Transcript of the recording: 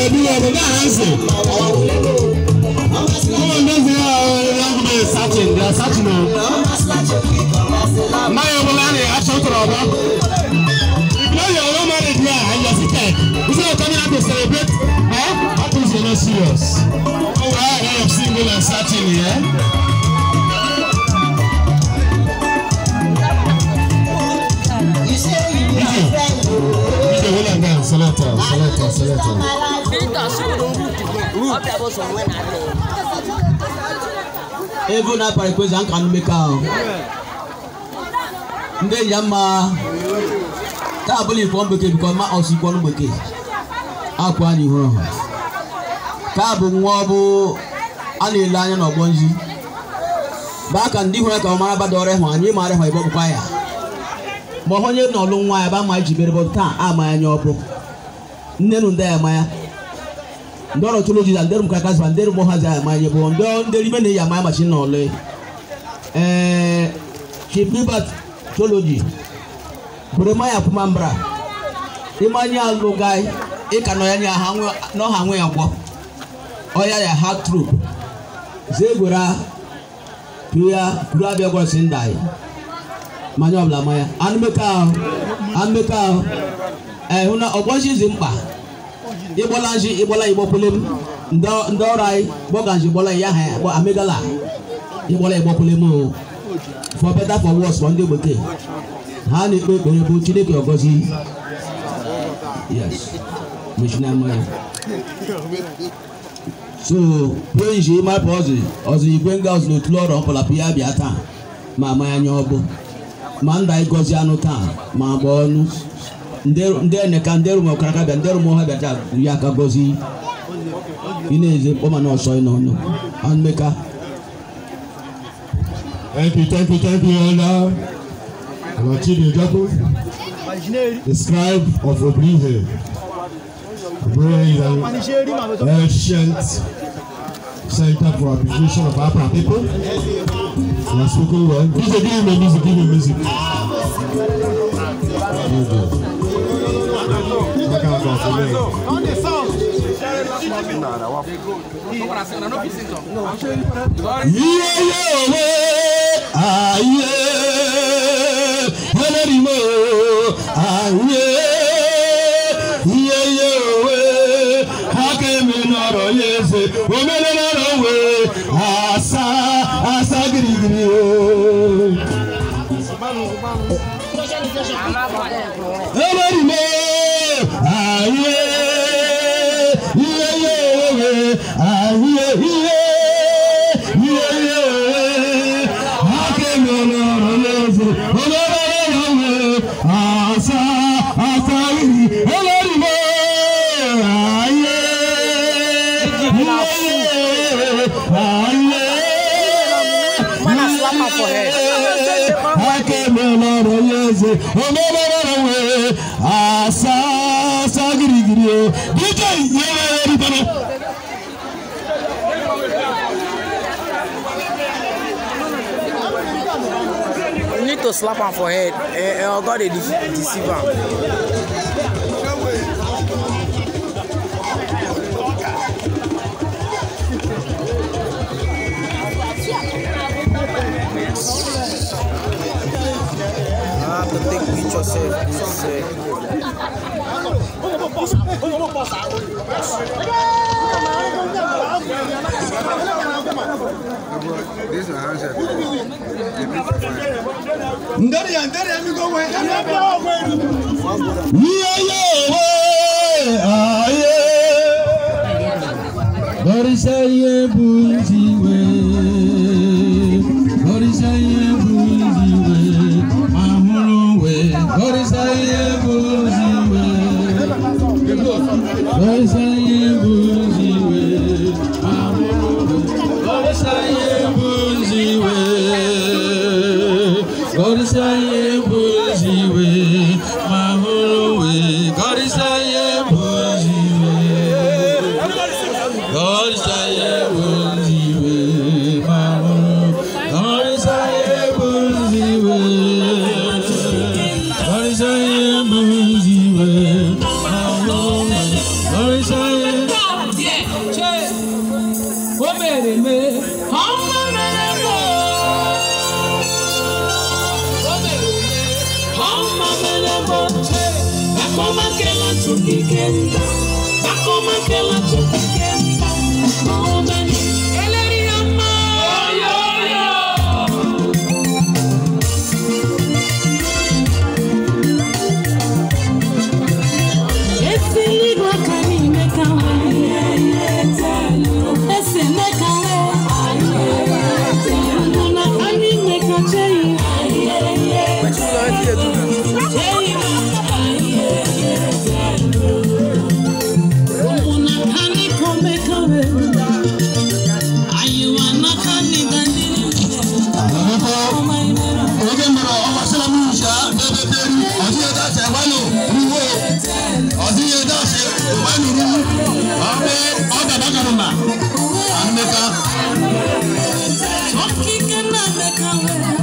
ìṣẹ́bí ọ̀rọ̀ náà ń sè. Come on, those are young men searching. They are searching now. Now you're going to action to Robo. If now you're not married here and you're seated, instead of coming out to celebrate, eh? How things you're not serious? Oh, well, I have single and searching here. Ije wula nga selector, selector, selector. ego na para kwezi an kanu meka o ndị enyi ya mma taa abụla ifo bekee bikọ ma ọsụ ikwu ọnụ bekee akwa anyị hụrụ ha ka bụ nwa ọ bụ a na-ele anya n'ọgbọ nzi baa ka ndị hụrụ ka ọ mara bada ọrịa hụ anyị mara hụ ebe ọ bụkwa ya ma ọ onye n'ọlụ nwa ya ba ma ji bere bọ taa ama anya ọ bụ nne nu ndị ya ma ya ndị ọrụ tụrụ jiza ndị rumka kasịba ndị rumụ ha zaa amanye bụ ndị ndị rime na eyi amanya machi na ọlụ ee chief gilbert toloji buremaya kumambra imanye alụgai ịka nọ ya nya ha n'ọha nwe ya gwọ ọya ya ha trup zegwera tuya kuru abịa gwọrọsi nda anyị manya ọbụla manya anụmeka ahụ anụmeka ahụ ee hụ na ọgbọchi dị mkpa ịgbọla nji ịgbọla ịgbọkwule m ndị ọrụ anyị gbọga nji gbọla ya ha gbọ amegala ịgbọla ịgbọkwule m o for better for worse for ndị bekee ha na-ekpe ekpere bụ chineke ọgọzi yes mechina mmanya so pụọ nji ịmapụ ọzọ ọzọ igwe nga ọzọ n'otu ọrụ ọpụlapụ ya bịa taa ma amanya anya ọbụ ma nda ịgọzi anụ taa ma gba ọnụ ndị eneka ndị rum ọkara ka bịa ndị rum ọha bịacha ya aka gọzi ị na-eze mkpọma na ọsọ n'ọnụ anụmeka Thank you, thank you, thank you, Elder. Alachidi Jabu, the scribe of Oblihe. Oblihe is an ancient center for appreciation of Afro people. He has spoken well. Music, give me music, give me music. Very good. Back out of the way. Iyeyewe aye ẹlẹ́rìímọ̀ aye iyeyewe akẹ́mi nọ̀rọ̀ yẹsẹ̀ omele nọ̀rọ̀ we asa asa girigiri o. ẹlẹ́rìímọ̀ aye iyeyewe aye iye iye akẹ́mi nọ̀rọ̀ yẹsẹ̀ omele nọ̀rọ̀ we asa asa girigiri ẹlẹ́rìímọ̀ aye aye akẹ́mọ̀lọ́rọ̀ yẹ́sẹ̀ ọmọlọ́rọ̀ wẹ̀ àṣàṣà girigiri o díjẹ́ ìyẹ́wẹ́ ẹ̀rí bọ́lá. You need to slap am for head. Eh, eh, or God dey de- deceive am. I have to take picture sef. This, eh, This is a handset. nderi ya nderi ya mi ko wẹ ẹni ẹbi ọwọ ẹni. yíyáyéwé ayé lóríṣẹ́yé bùjìwé lóríṣẹ́yé bùjìwé àhúrúwé lóríṣẹ́yé bùjìwé lóríṣẹ́yé bùjìwé àhúrúwé lóríṣẹ́yé bùjìwé lóríṣẹ́yé bùjìwé àhúrúwé lóríṣẹ́yé bùjìwé. God say buziwe mamu God say buziwe God say buziwe mamu God say Akọmakela tukike mba, akọmakela tukike mba, ọmọbẹni eléri ọmọ. Esi n'igwe aka n'ime ka nwere esi n'aka nwere mụ na anyị ime ka cheyi cheyi mụ na anyị kome ka nwere anyị wa n'aka n'ịga ndị oge mara ọgbasara m ncha n'ebe beri ọdịghị dasị agbanụ ruwo ọdịghị dasị agbanụ ruwu ọbụ ọ gabagara na anụmeka Okike na-eme ka nwere